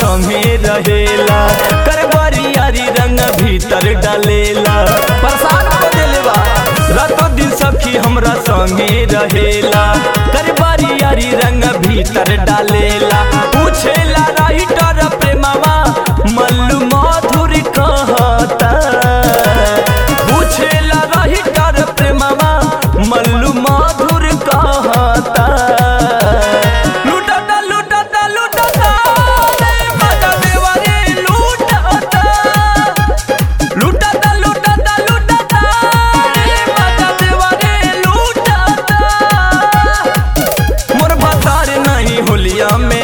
संगे रहेला करबरियारी रंग भीतर डालेला प्रसाद को देलेवा रातों दिन सखी हमरा संगे रहेला करबरियारी रंग भीतर डालेला पूछेला राइटर प्रेमवा मल्लू मधुर कहता पूछेला राइटर प्रेमवा मल्लू मधुर कहता लूटता लूटता लूटता रे मजा देवा रे लूटता लूटता लूटता लूटता रे मजा देवा रे लूटता मोर भतार नहीं होलिया में